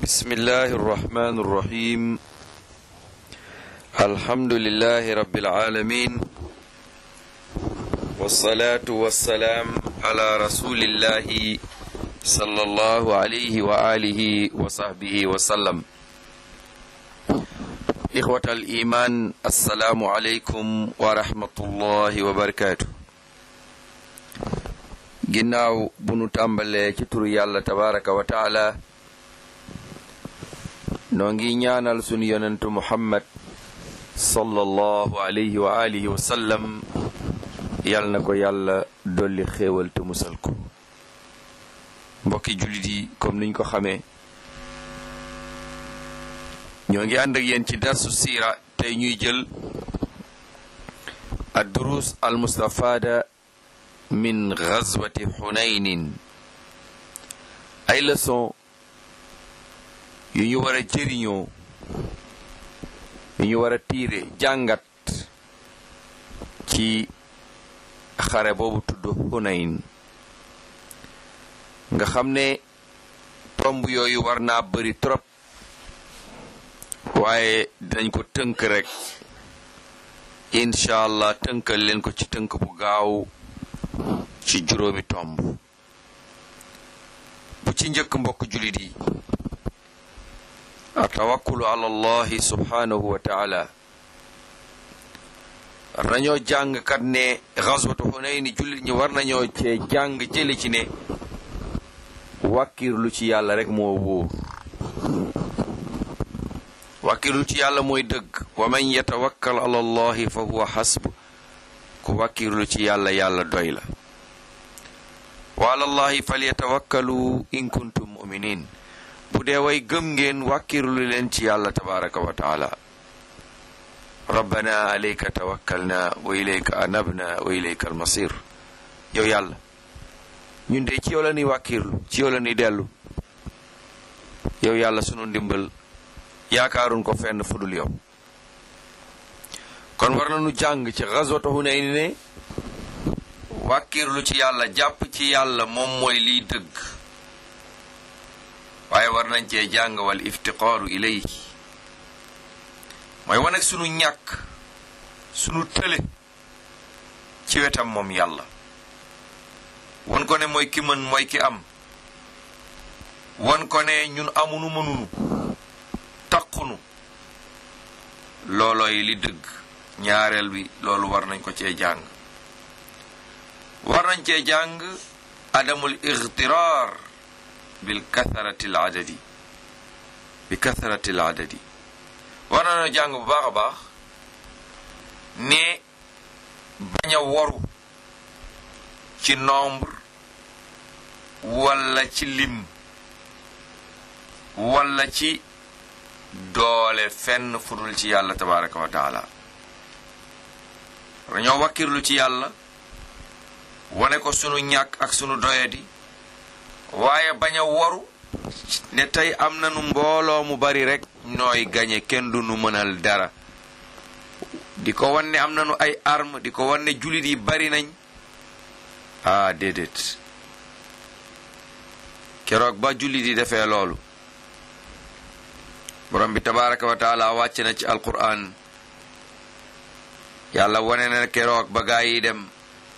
بسم الله الرحمن الرحيم الحمد لله رب العالمين والصلاة والسلام على رسول الله صلى الله عليه وآله وصحبه وسلم إخوة الإيمان السلام عليكم ورحمة الله وبركاته ginnaaw bu nu tàmbalee ci turu yàlla tabaraka wa taala noo ngi ñaanal sunu yonentu muhammad sallallahu alayhi wa alihi wa sallam yal na ko yàlla dolli xéewal te musal ko mbokki jullit yi comme niñ ko xamee ñoo ngi ànd ak yéen ci darsu siira tey ñuy jël ad durus al mustafada min gazwati xunaynin ay leçon yu ñu war a jëriñoo yu ñu war a tiire jàngat ci xare boobu tudd xunayn nga xam ne tomb yooyu war naa bari trop waaye dinañ ko tënk rek incha allah tënkal leen ko ci tënk bu gaaw ci juróomi tomb bu ci njëkk mbokk jullit yi atawakkulu ala allahi subhanahu wa taala war nañoo jàng kat ne xaswatu xunayni jullit ñi war nañoo cee jàng jële ci ne wàkkirlu ci yàlla rek moo wóor wàkkirlu ci yàlla mooy dëgg wa man yatawakkal ala allahi fa huwa xasb ku wàkkirlu ci yàlla yàlla doy la wa ala allahi falyatawakkalu in kuntum muminin bu dee way gëm ngeen wàkkirlu leen ci yàlla tabaraka wa taala rabbana alayka tawakkalna wa ilayka anabna wa ilayka almasir yow yàlla ñun de ci yow la ñuy wàkkirlu ci yow la ñuy dellu yow yàlla sunu ndimbal yaakaarun ko fenn fudul yow kon war nañu jàng ci gazwatu Hunayn ne wàkkirlu ci yàlla jàpp ci yàlla moom mooy liy dëgg waaye war nañ cee jàng wal iftiqaaru ilayhi mooy wane sunu ñàkk sunu tële ci wetam moom yàlla won ko ne mooy ki mën mooy ki am won ko ne ñun amunu mënunu taqunu loolooy li dëgg ñaareel bi loolu war nañ ko cee jàng war nañ cee jàng adamul igtiraar bil katharati al adadi bi katharati al adadi war nañoo jàng bu baax a baax ne bañ a waru ci nombre walla ci lim walla ci doole fenn fudul ci yàlla tabaraka wa taala dañoo wakkirlu ci yàlla wane ko sunu ñàkk ak sunu doyadi waaye bañ a waru ne tey am nanu mbooloo mu bari rek nooy gañe kenn du nu mënal dara di ko wan ne am nanu ay arme di ko wan ne jullit yi bari nañ ah déedéet keroog ba jullit yi defee loolu borom bi tabaraka wa taala wàcc na ci alquran yàlla wane na keroog ba gaa yi dem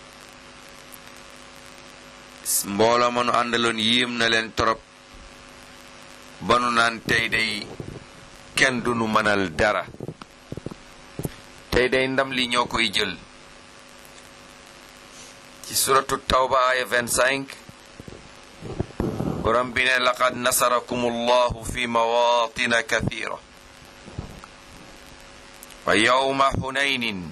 mbooloo ma nu àndaloon yéem na leen torop ba nu naan tey day kenn du nu mënal dara tey day ndam li ñoo koy jël ci suratu tawba aya 25 borom bi ne laqad nasarakum allahu fi mawatina kathira wa yawma hunaynin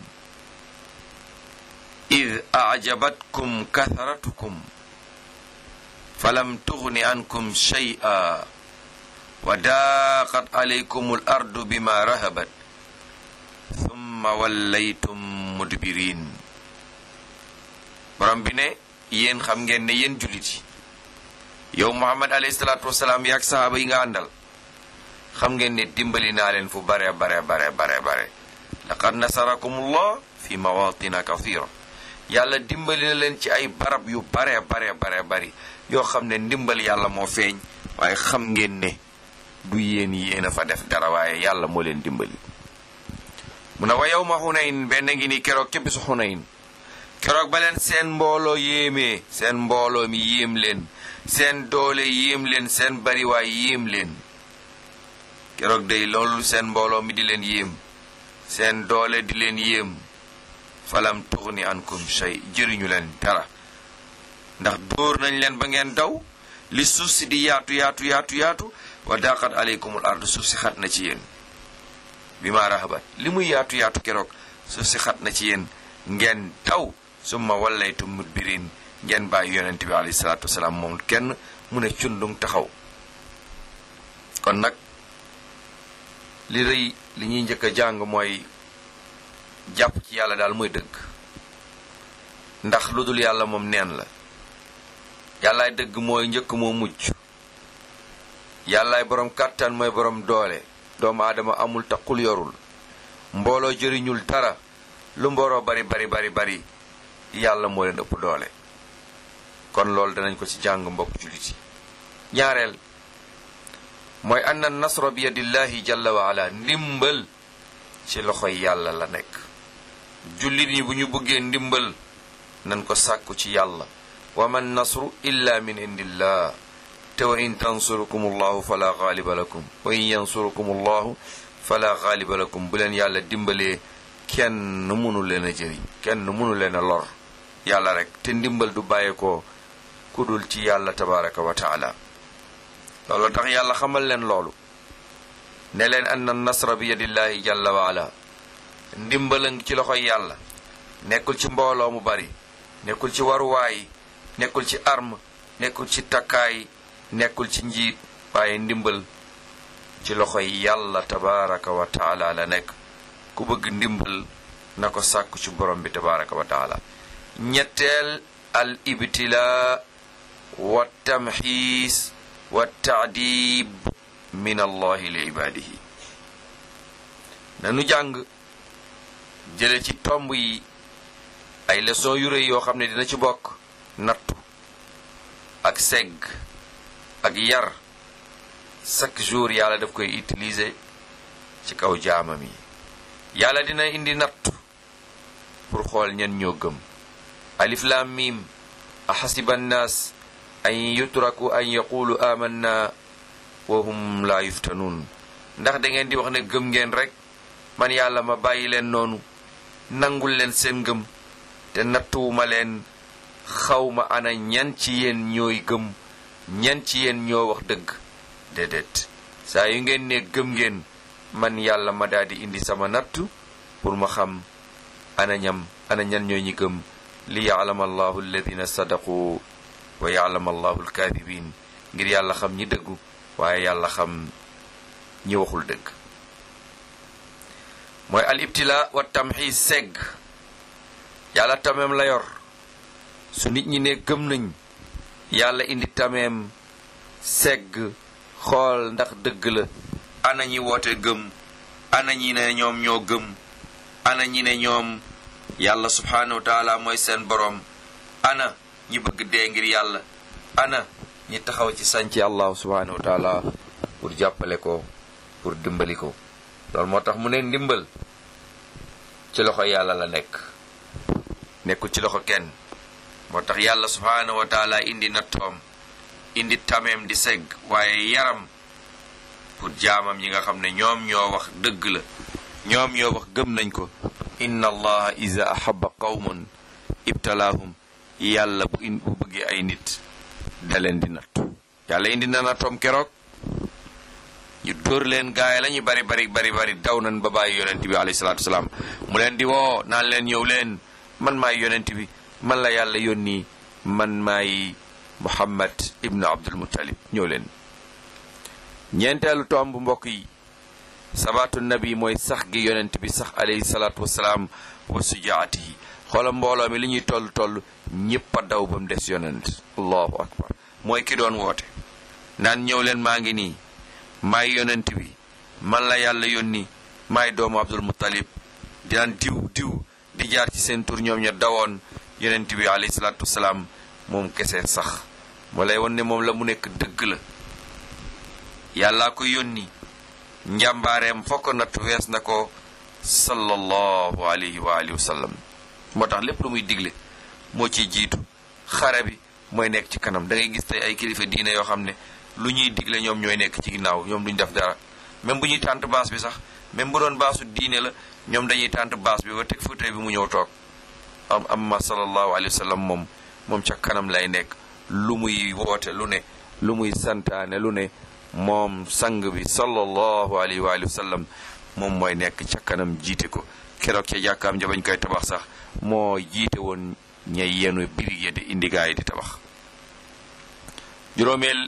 id ajabatkum kathratukum falam tughni ankum shay'a wa daaqat alaykum al ardu bima rahabat thumma wallaytum mudbirin borom bi ne yéen xam ngeen ne yéen jullit yi yow muhammad alayhi salaatu wasalaam yaag sahaaba yi nga àndal xam ngeen ne dimbali naa leen fu bare bare bare bare bare laqad nasarakumullah fi mawatina kathira yàlla dimbali na leen ci ay barab yu bare bare bare bari yoo xam ne ndimbal yàlla moo feeñ waaye xam ngeen ne du yéen yéen a fa def dara waaye yàlla moo leen dimbali mu ne wa yow ma xunayn benn ngi ni keroog ca bisu xunayn keroog ba leen seen mbooloo yéemee seen mbooloo mi yéem leen seen doole yéem leen seen bariwaay yéem leen keroog day loolu seen mbooloo mi di leen yéem seen doole di leen yéem falam tuxni ankum shay jëriñu leen dara ndax dóor nañ leen ba ngeen daw li suuf si di yaatu yaatu yaatu yaatu wa daqat aleykumul ard suuf si xat na ci yéen bi ma rahabat li muy yaatu yaatu keroog suuf si xat na ci yéen ngeen daw summa wallaytum mudbirin ngeen bàyyi yonent bi alayhi salaatu wasalaam moom kenn mu ne cundung taxaw kon nag li rëy li ñuy njëkk a jàng mooy jàpp ci yàlla daal mooy dëgg ndax lu dul yàlla moom neen la yàllaay dëgg mooy njëkk moo mujj yàllaay borom kàttan mooy borom doole doomu aadama amul taqul yorul mbooloo jëriñul dara lu mbooloo bari bari bari bari yàlla moo leen ëpp doole kon loolu danañ ko ci jàng mbokk jullit yi ñaareel mooy anna nasra bi yadillahi jalla wa ala ndimbal ci loxoy yàlla la nekk jullit yi bu ñu bëggee ndimbal nan ko sàkku ci yàlla wa man nasru illa min indillah te wa in tansurukum allahu fala gaaliba lakum wa in yansurukum allahu fala gaaliba lakum bu leen yàlla dimbalee kenn mënu leen a jëriñ kenn mënu leen a lor yàlla rek te ndimbal du bàyyeekoo ku dul ci yàlla tabaraka wa taala loolu tax yàlla xamal leen loolu ne leen anna nasra bi yadillahi jalla wa ala ndimbala ngi ci loxoy yàlla nekkul ci mbooloo mu bari nekkul ci waruwaay nekkul ci arme nekkul ci takkaay nekkul ci njiit waaye ndimbal ci loxoy yàlla tabaraka wa taala la nekk ku bëgg ndimbal na ko sàkku ci borom bi tabaraka wa taala ñetteel al ibtila wa tamxiis wa taadib min allahi li ibaadihi nanu jàng jële ci tomb yi ay leçon yu rëy yoo xam ne dina ci bokk nattu ak segg ak yar chaque jour yàlla daf koy utiliser ci kaw jaamam yi yàlla dina indi nattu pour xool ñen ñoo gëm alif lam mim axasiba annaas an yutraku an yaqulu amanna wa hum la yuftanuun ndax da ngeen di wax ne gëm ngeen rek man yàlla ma bàyyi leen noonu nangul leen seen ngëm te nattuwuma leen xawma ana ñan ci yéen ñooy gëm ñan ci yéen ñoo wax dëgg déedéet saa yu ngeen ne gëm ngeen man yàlla ma daal di indi sama nattu pour ma xam ana ñam ana ñan ñooy ñi gëm li yaalama allahu alladina sadaqu wa yaalama allahu alkaadibin ngir yàlla xam ñi dëggu waaye yàlla xam ñi waxul dëgg mooy al ibtila wa tamxiis segg yàlla tameem la yor su nit ñi ne gëm nañ yàlla indi tameem segg xool ndax dëgg la ana ñi woote gëm ana ñi ne ñoom ñoo gëm ana ñi ne ñoom yàlla subhaanahu wa taala mooy seen boroom ana ñi bëgg dee ngir yàlla ana ñi taxaw ci sànci allahu subhaanahu wa taala pour jàppale ko pour dimbali ko loolu moo tax mu ne ndimbal ci loxo yàlla la nekk nekkul ci loxo kenn moo tax yàlla subhaanahu wa taala indi nattoom indi tameem di segg waaye yaram pour jaamam yi nga xam ne ñoom ñoo wax dëgg la ñoom ñoo wax gëm nañ ko inna allaha iza ahaba qawman ibtalaahum yàlla bu in bu bëggee ay nit da leen di nattu yàlla indi na nattoom keroog ñu dóor leen gaay la ñu bari bari bari bari daw nañ ba bàyyi yonent bi alayhi salaatu wasalaam mu leen di woo naan leen ñëw leen man maay yonent bi man la yàlla yónni man maay muhammad ibnu abdul muttalib ñëw leen ñeenteelu tomb mbokk yi sabaatu nabi mooy sax gi yonent bi sax alayhi salaatu wasalaam wa sujaatihi xoola mbooloo mi li ñuy toll toll ñépp a daw ba mu des yonent allahu akbar mooy ki doon woote naan ñëw leen maa ngi nii maay yonent bi man la yàlla yónni maay doomu abdul muttalib di naan diw diw di jaar ci seen tur ñoom ña dawoon yonent bi alayhi salaatu wasalaam moom kese sax moo lay won ne moom la mu nekk dëgg la yàllaa ko yónni njàmbaareem fokk natt wees na ko sallallahu alayhi wa alihi wa sallam moo tax lépp lu muy digle moo ciy jiitu xare bi mooy nekk ci kanam da ngay gis tey ay kilifa diine yoo xam ne lu ñuy digle ñoom ñooy nekk ci ginnaaw ñoom duñ def dara même bu ñuy tànt baas bi sax même bu doon baasu diine la ñoom dañuy tànt baas bi ba teg fauteuil bi mu ñëw toog am amma sallallahu alayhi wa sallam moom moom ca kanam lay nekk lu muy woote lu ne lu muy santaane lu ne moom sang bi sallallahu alayhi wa alihi wa sallam moom mooy nekk ca kanam jiite ko keroog ca jàkkaam ja bañ koy tabax sax moo jiite woon ñay yenu birig ya di indi gaa yi di tabax juróomeel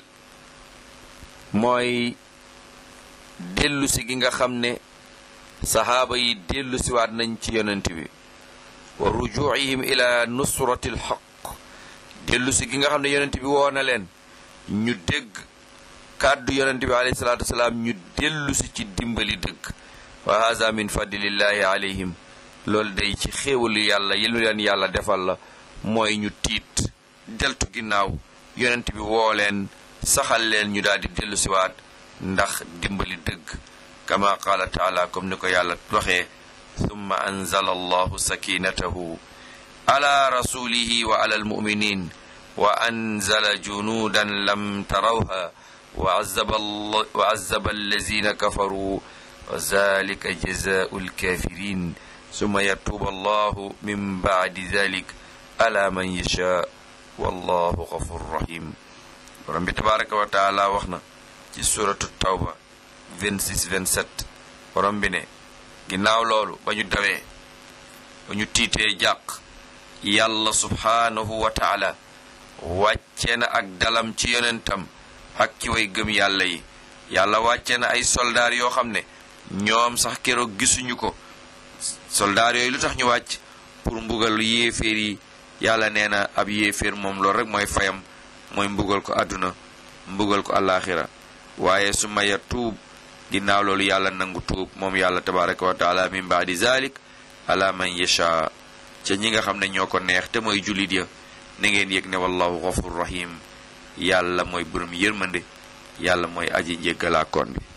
mooy dellusi gi nga xam ne sahaaba yi dellusiwaat nañ ci yonent bi wa rujuihim ila nusrati alxaq dellusi gi nga xam ne yonent bi woo na leen ñu dégg kàddu yonent bi alayhi salaatu wasalaam ñu dellusi ci dimbali dëgg wa haza min fadlillahi alayhim loolu day ci xéewalu yàlla yi lu leen yàlla defal la mooy ñu tiit deltu ginnaaw yonent bi woo leen saxal leen ñu daal di dellusiwaat ndax dimbali dëgg kama qaala taala comme ni ko yàlla waxee summa anzala allahu sakinatahu ala rasulihi wa ala almuminin wa anzala junuudan lam tarawha wa azaba allazina kafaru wa zalika jazaau alkafirin summa yatuuba allahu min bacdi dalik ala man yashaa wallahu gafur rahim borom bi tabaraka wa taala wax na ci suratu tawba 26 27 borom bi ne ginnaaw loolu ba ñu dawee ba ñu tiitee jàq yàlla subhaanahu wa taala wàcce na ak dalam ci yonentam ak ci way gëm yàlla yi yàlla wàcce na ay soldaar yoo xam ne ñoom sax keroog gisuñu ko soldaar yooyu lu tax ñu wàcc pour mbugal yéeféer yi yàlla nee na ab yéeféer moom loolu rek mooy fayam mooy mbugal ko àdduna mbugal ko àllaaxira waaye su maya tuub ginnaaw loolu yàlla nangu tuub moom yàlla tabaraka wa taala min baadi zalik ala man yasha ca ñi nga xam ne ñoo ko neex te mooy jullit ya na ngeen yëg ne wallahu ghafur rahim yàlla mooy borom yërmande yàlla mooy aji njéggalaakoon bi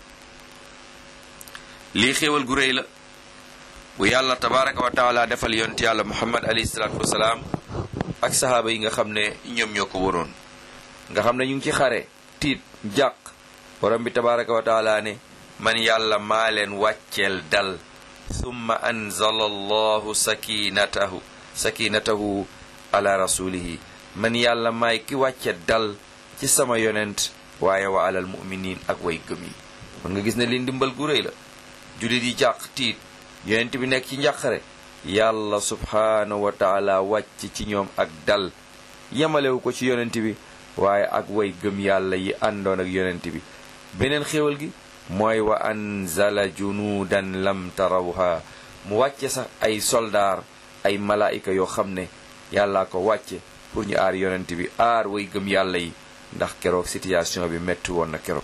lii xéewal gu réy la bu yàlla tabaraka wa taala defal yonent yàlla muhammad alayhi salaatu wasalaam ak sahaaba yi nga xam ne ñoom ñoo ko waroon nga xam ne ñu ngi ci xare tiit jàq borom bi tabaraka wa taala ne man yàlla maa leen wàcceel dal summa anzala allahu sakinatahu sakinatahu ala rasulihi man yàlla maay ki wàcce dal ci sama yonent waaye wa alal muminin ak way gëm yi kon nga gis ne li ndimbal gu réy la jullit yi jàq tiit yonent bi nekk ci njàqare yàlla subhaanahu wa taala wàcc ci ñoom ak dal yemalewu ko ci yonent bi waaye ak way gëm yàlla yi àndoon ak yonent bi beneen xéewal gi mooy wa anzala junuudan lam tarawha mu wàcce sax ay soldaar ay malaayika yoo xam ne yàllaa ko wàcce pour ñu aar yonent bi aar way gëm yàlla yi ndax keroog situation bi metti woon na keroog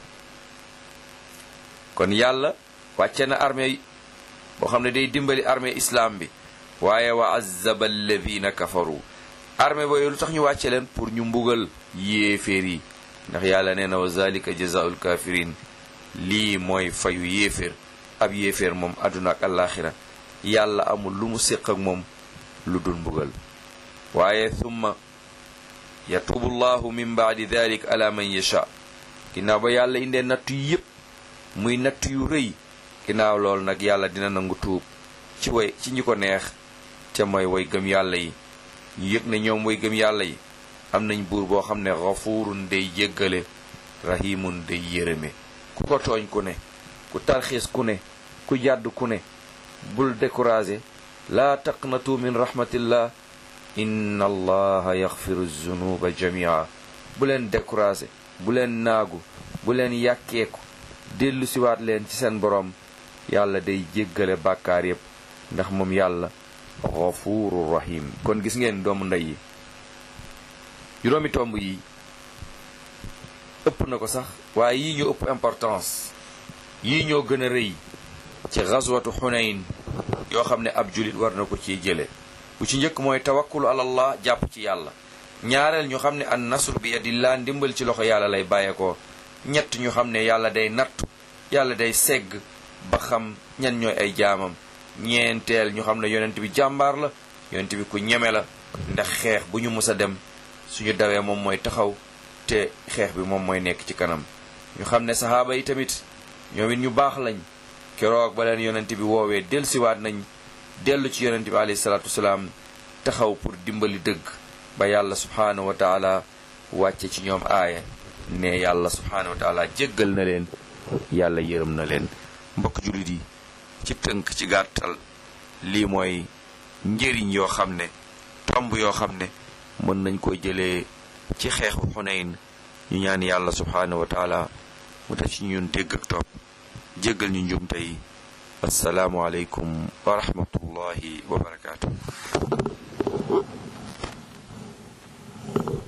kon yàlla wàcce na armée boo xam ne day dimbali armée islam bi waaye wa azzaba alladina kafaru armée booyu lu tax ñu wàcce leen pour ñu mbugal yéeféer yi ndax yàlla nee na wa zalika jazaul kafirin lii mooy fayu yéeféer ab yéeféer moom àdduna ak àllaaxira yàlla amul lu mu séq ak moom lu dul mbugal waaye thumma yatuubu llahu min baadi dalik ala man yasha ginnaaw ba yàlla indee nattu yi yépp muy nattu yu rëy ginnaaw loolu nag yàlla dina nangu tuub ci way ci ñi ko neex te mooy way gëm yàlla yi ñu yëg ne ñoom way gëm yàlla yi am nañ buur boo xam ne xafuurun day jéggale rahimun day yërëme ku ko tooñ ku ne ku tarxiis ku ne ku jàdd ku ne bul découragé laa taqnatu min rahmatillah inna allaha yaxfiru zunuba jamia bu leen découragé bu leen naagu bu leen yàkkeeku dellu siwaat leen ci seen boroom yàlla day jéggale bàkkaar yépp ndax moom yàlla xafuuru rahim kon gis ngeen doomu ndey yi juróomi tomb yi ëpp na ko sax waaye yii ñoo ëpp importance yii ñoo gën a rëy ci xaswatu xunayn yoo xam ne ab julit war na ko ciy jële bu ci njëkk mooy tawakkulu alallah jàpp ci yàlla ñaareel ñu xam ne an nasru bi yadillah ndimbal ci loxo yàlla lay bàyyeekoo ñett ñu xam ne yàlla day nattu yàlla day segg ba xam ñan ñooy ay jaamam ñeenteel ñu xam ne yonent bi jàmbaar la yonent bi ku ñeme la ndax xeex bu ñu mës a dem suñu dawee moom mooy taxaw te xeex bi moom mooy nekk ci kanam ñu xam ne saxaaba yi tamit ñoom it ñu baax lañ keroog ba leen yonent bi woowee dellusiwaat nañ dellu ci yonent bi alayhi salaatu wasalaam taxaw pour dimbali dëgg ba yàlla subhaanahu wa taala wàcce ci ñoom aaya ne yàlla subhaanahu wa taala jéggal na leen yàlla yërëm na leen mbokk jullit yi ci tënk ci gàttal lii mooy njëriñ yoo xam ne tomb yoo xam ne mën nañ ko jëlee ci xeexu xunayn ñu ñaan yàlla subhaanahu wa taala mu def ci ñun dégg ak topp jéggal ñu njumte yi assalaamu aleykum wa rahmatullahi wa barakaatu